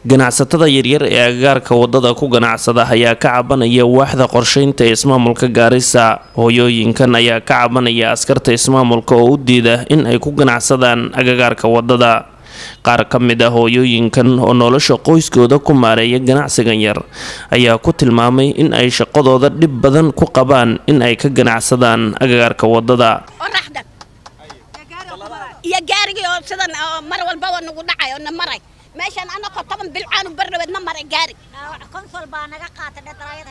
ganacsatada yaryar ee agagaarka wadada ku ganacsada ayaa ka cabanaya waaxda qorsheynta ee ismaamulka gaarisa hooyooyinkan ayaa ka cabanaya askarta ismaamulka oo u diida in ay ku ganacsadaan agagaarka wadada qaar ka mid ah hooyooyinkan oo nolosha qoyskooda ku maareeya ganacsigan yar ayaa ku tilmaamay in ay shaqadooda dhib badan ku qabaan in ay ka ganacsadaan agagaarka wadada qoraxdan iyo gaarigii oo sidan oo mar walbaba nagu dhacay oo na maray meeshaan anakoo toban bilcaanu bardhaweed na maray gaari konfol baa naga qaatay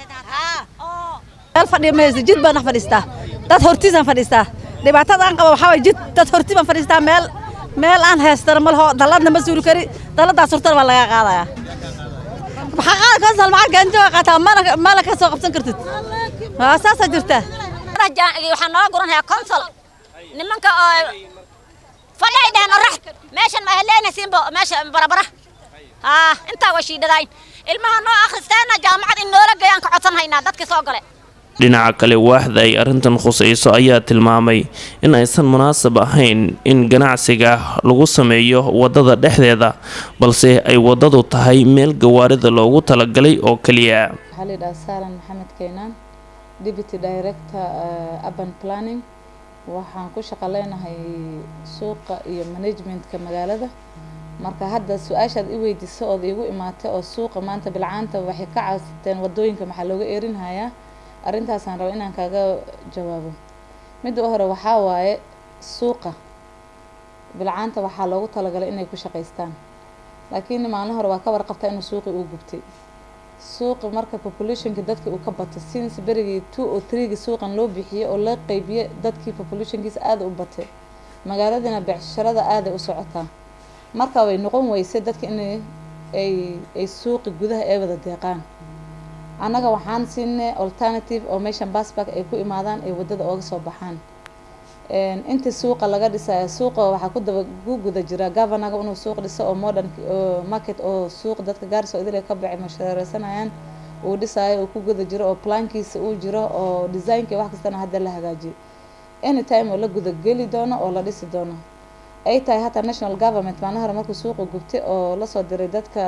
meel fadhiya maysa jid baan dhex fadhiistaa dad hortiisaan fadhiistaa dhibaatada aan qabo waxaa waye jid dad horti baan fadhiistaa meel meel aan haystana ma laho dalladna ma suuli kari dalladaas hortana baa laga qaadayaa maxaa qaada konsol maxaa gaanjooga qaataa mana mana ka soo qabsan kartid waa saasaa jirta waxaan nooga guranhayaa konsol nimanka oo fadhi ay dheheen orax meeshan ma heleenaysiinbo meesha barabara haa intaa waa shiidhadayn ilmaha noo akhristeena jaamacad in noola geeyaan ka codsan haynaa dadkii soo gale dhinaca kale waaxda ay arrintan khusayso ayaa tilmaamay in aysan munaasab ahayn in ganacsiga lagu sameeyo wadada dhexdeeda balse ay wadadu tahay meel gawaarida loogu talagalay oo keliya waxaa la yidhaha saalan maxamed keenaan deputy director uh, urban planning waxaan ku shaqo leenahay suuqa iyo managementka magaalada marka hadda su-aashaad i weydiiso ood iigu imaatay oo suuqa maanta bilcaanta waxay ka caasateen wadooyinka maxaa looga erinhayaa arrintaasaan raba inaan kaaga jawaabo midda u hore waxaa waaye suuqa bilcaanta waxaa loogu talagalay inay ku shaqaystaan laakiin maalin hore waa ka warqabtaa inuu suuqi uu gubtay suuqa marka populationka dadka uu ka bato since berigii two o threegi suuqan loo bixiyey oo la qeybiye dadkii populationkiisa aada u batay magaaladina becsharada aaday u socotaa marka way noqon weysay dadka in ay ay suuqi gudaha ay wada deeqaan annaga waxaan siinay alternative oo meeshan basbark ay ku imaadaan ay wadada ooga soo baxaan inta suuqa laga dhisayo suuqa waxaa ku daba ku guda jira governaga inuu suuq dhiso oo modern market oo suuq dadka gaarso idil ka baxay mashaareysanayaan uu dhisayo uu ku guda jiro oo plankiisa uu jiro oo designka wax kastana hadda la hagaajiyay anytime oo la guda geli doono oo la dhisi doono ay tahay hataa national government maalin hore markuu suuqa gubtay oo lasoo diray dadka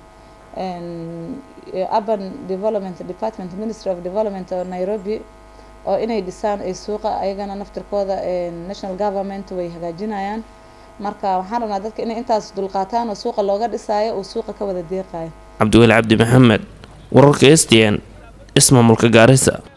urban development department ministry of development oo nairobi oo inay dhisaan ay suuqa ayagana naftirkooda national government way hagaajinayaan marka waxaan rabnaa dadka inay intaas dulqaataan oo suuqa looga dhisaayo uu suuqa ka wada deeqayo cabdiweli cabdi maxamed wararka s t n ismaamulka gaarisa